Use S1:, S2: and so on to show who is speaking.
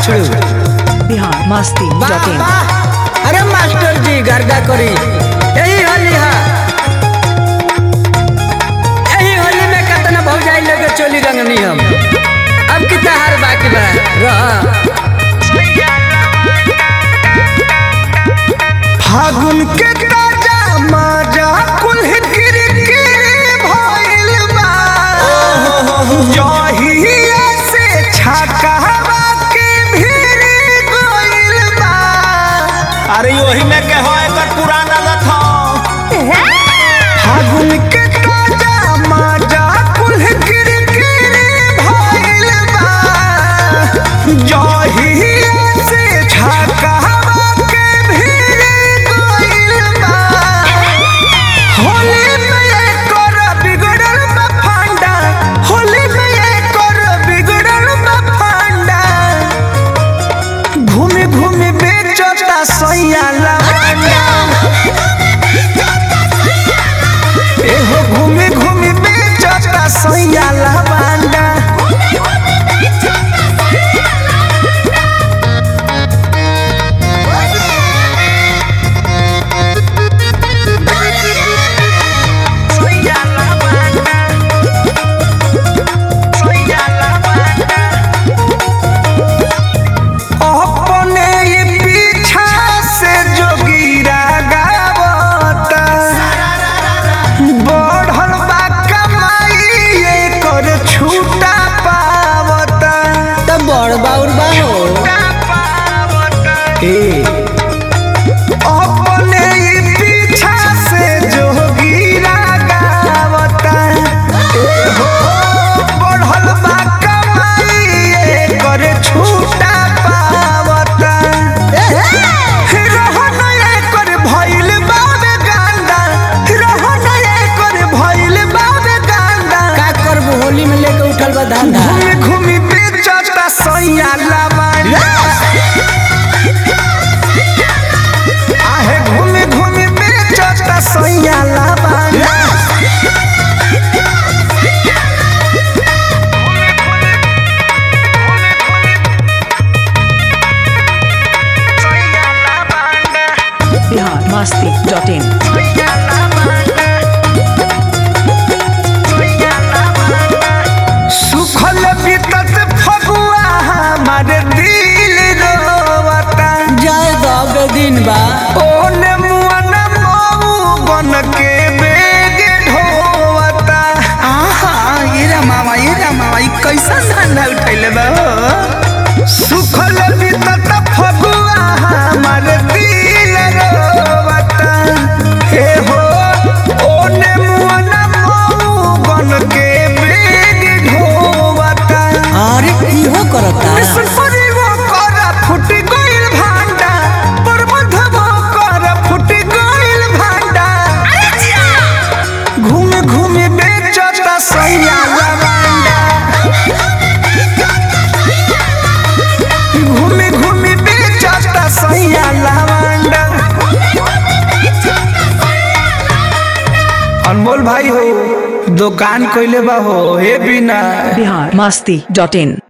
S1: बछड़ू
S2: बिहार मस्ती
S1: वाह,
S2: dot in
S1: वाह। अरे मास्टर जी गर्दा करी यही होली है यही होली में कितना भौजाई लगे चोली रंगनी हम अब कितना हार बाकी बा रह
S3: फागुन के ताजा माजा कुल्ह गिर गिर भइल बा जहिया से छकावा के भीड़ गइल बा
S4: अरे वही में के हो एकर पुराना लथ
S3: फागुन के ताजा माजा कुल्ह गिर गिर भइल बा जहिया से छकावा के भीड़ गइल बा होली में एकर बिगड़ल बा फांडा होली में एकर बिगड़ल बा फांडा घूमे घूमे बेचता सैया लवंडा एहो घूमे घूमे बेचता सैया लवंडा सैया लवंडा सैया लवंडा अपने ही पीछा से जोगिरा गावता बढ़ल बा कमाई एकर छूटा पावता
S1: तब बड़ बाउर बा हो
S3: ए अपने ही पीछा से जोगिरा गावता ए हो बढ़ल बा कमाई एकर छूटा पावता रहन एकर भइल बाबे गांडा रहन एकर भइल बाबे गांडा
S1: का करबो होली में लेके उठल बा धंधा
S3: घूमी घूमी बेचता सैया लवांडा आहे घूमी घूमी बेचता सैया लवांडा
S2: बिहार मस्ती डॉट इन
S3: सुखल बीतत फगुआ हमार दिल रोवता
S1: जाए दब दिन बा
S3: ओने मुआना मऊ बन के बेग ढोवता आहा ये रा मामा ये रा मामा ई कैसन धंधा उठैले बा हो सुखल बीतत फगुआ हमार दिल रोवता हे हो ओने मुआना मऊ बन के बेग ढोवता
S1: अरे इहो करता
S3: सुपरीवो कर फुट गइल भांडा प्रबंधवो कर फुट गइल भांडा घूम घूम बेचता सैया लवंडा घूम घूम बेचता सैया लवंडा अनमोल भाई हो दुकान कइले बा हो हे बिना
S2: बिहार मस्ती डॉट इन